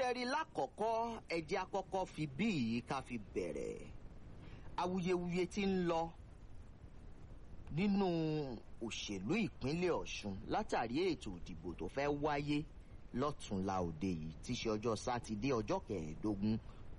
rí lákọ̀ọ́kọ́ ẹjẹ́ àkọ́kọ́ fi bí yìí ká fi bẹ̀rẹ̀ awuyewuye tí ń lọ nínú òṣèlú ìpínlẹ̀ ọ̀ṣun látàrí ètò ìdìbò tó fẹ́ wáyé lọ́tùnla òde yìí tí í ṣe ọjọ́ sátidé ọjọ́ kẹẹ̀ẹ́dógún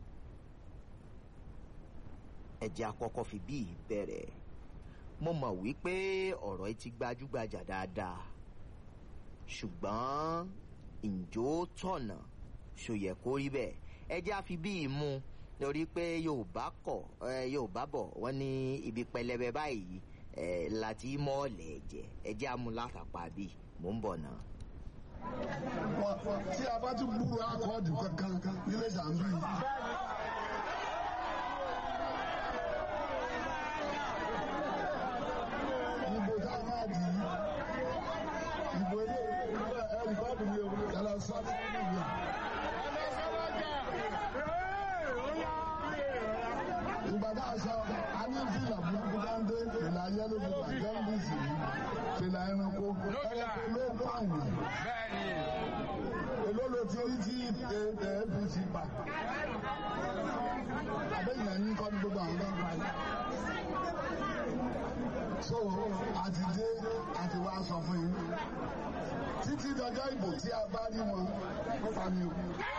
ẹjẹ́ àkọ́kọ́ fi bí yìí bẹ̀rẹ̀ mo mọ̀ wípé ọ̀rọ̀ yìí ti gbajúgbajà dáadáa ṣùgbọ́n ǹjọ́ tọ̀nà ṣòyẹ kó rí bẹ́ẹ̀ ẹjẹ́ àfi bí yìí mú lórí pé yorùbá kọ̀ yorùbá bọ̀ wọ́n ní ibi pẹlẹbẹ báyìí láti mọ́ọ̀lẹ̀ ẹ̀jẹ̀ ẹjẹ́ amúlátàpá bíi mò ń bọ̀ náà. tí a bá tún gbúrò akọ́ọ̀dù kankan nílé sàǹdù yìí. Ìbò tá a máa dì í. Ìbò ilé ẹ̀rù kọ́ọ̀dù mi ò yàrá sọ́dọ̀ nínú ìgbà tá a sọ a ní fìlà burúkú dáńdé fìlà yẹlò fìlà jẹ́ńdìsì fìlà ẹranko ẹranko ló pààyàn. èló ló ti rí tí apc pa. àbẹ̀yìn ẹ̀yìn kọ́ ní gbogbo àwọn ọ̀gá pa yìí. so àti dé àti wá sọ fún yín títí dọjọ́ ìbò tí a bá rí wọn ó pa mi o.